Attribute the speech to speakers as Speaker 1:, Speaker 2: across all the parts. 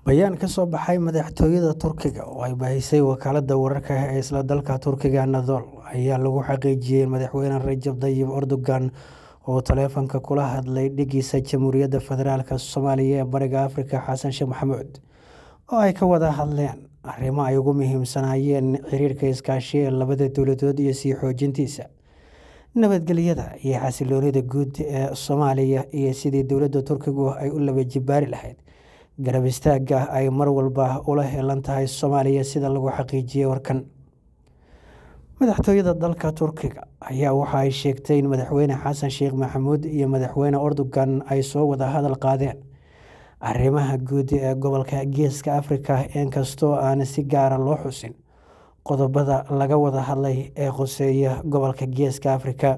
Speaker 1: Bayaan ka soo baxay madaxtooyada Turkiga oo ay baahisay wakaaladda wararka ee isla dalka Turkiga Anadolu ayaa lagu xaqiijiyay in madaxweyne Rajab Tayyip Erdogan uu taleefanka kula hadlay dhiggiisa Jamhuuriyadda Federaalk Soomaaliya ee Bariga Afrika Xasan Sheekh Maxamuud oo ay ka wada hadleen arrimo ay ugu muhiimsanaayeen xiriirka iskaashi ee labada dowladood iyo sii xoojintiisa nabadgelyada iyo xasilloonida guud ee Soomaaliya iyo sidii dowladda Turkigu ay u laba jibaari lahayd garab istaagga ay mar walba ula heelan tahay Soomaaliya sida lagu xaqiijiyay warkan. Madaxtooyada dalka Turkiga ayaa waxa ay sheegtay in madaxweyne Xasan Sheekh Maxamuud iyo madaxweyne Erdogan ay soo wada hadal qaadeen arrimaha guud ee gobolka Geeska Afrika inkastoo aan si gaar ah loo xusin qodobbada laga wada hadlay ee khuseeya gobolka Geeska Afrika.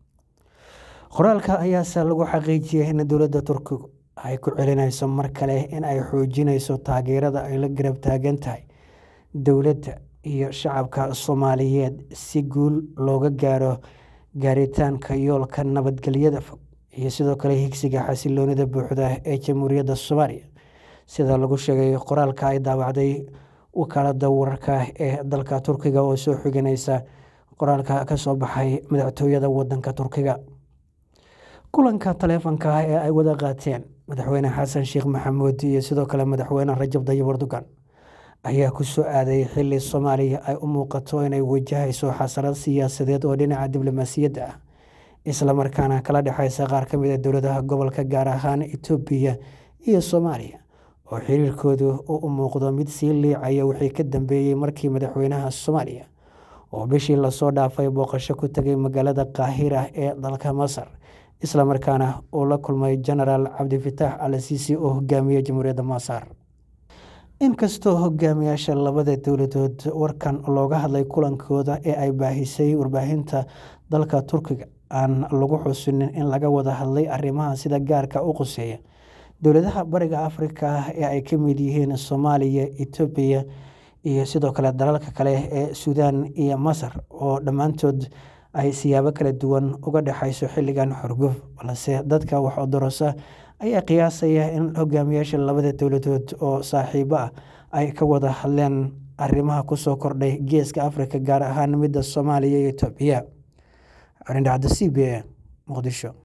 Speaker 1: Qoraalka ayaase lagu xaqiijiyay in dowladda Turkigu ay ku celinayso mar kale in ay xoojinayso taageerada ay la garab taagan tahay dowladda iyo shacabka Soomaaliyeed si guul looga gaaro gaaritaanka yoolka nabadgelyada fog iyo sidoo kale higsiga xasilloonida buuxda ee Jamhuuriyadda Soomaaliya sida lagu sheegay qoraalka ay daabacday wakaaladda wararka ee dalka Turkiga oo soo xiganaysa qoraalka ka soo baxay madaxtooyada waddanka Turkiga. Kulanka taleefanka ah ee ay wada qaateen madaxweyne Xasan Sheekh Maxamuud iyo sidoo kale madaxweyne Rajab Tayyip Erdogan ayaa ku soo aaday xilli Soomaaliya ay u muuqato inay wajahayso xasarad siyaasadeed oo dhinaca diblomaasiyadda ah isla markaana kala dhexeysa qaar ka mid ah dowladaha gobolka gaar ahaan Itoobiya iyo Soomaaliya oo xiriirkoodu u muuqdo mid sii liicaya wixii ka dambeeyay markii madaxweynaha Soomaaliya oo bishii lasoo dhaafay booqasho ku tagay magaalada Qaahira ee dalka Masar isla markaana uu la kulmay Jenaraal Cabdifitaax Al Siisi oo hogaamiya Jamhuuriyadda Masar. Inkastoo hogaamiyaasha labada dowladood warkan looga hadlay kulankooda ee ay baahisay warbaahinta dalka Turkiga aan lagu xusinin in laga wada hadlay arrimaha sida gaarka u khuseeya dowladaha Bariga Afrika ee ay ka mid yihiin Soomaaliya, Itoobiya iyo sidoo kale dalalka kale ee Suudaan iyo Masar oo dhammaantood ay siyaabo kala duwan uga dhexeyso xilligan xorguf balse dadka wax odorosa ayaa qiyaasaya in hogaamiyaasha labada dowladood oo saaxiibo ah ay ka wada hadleen arrimaha kusoo kordhay Geeska Afrika gaar ahaan midda Soomaaliya iyo Itoobiya. Arrin dhacdo c b a Muqdisho.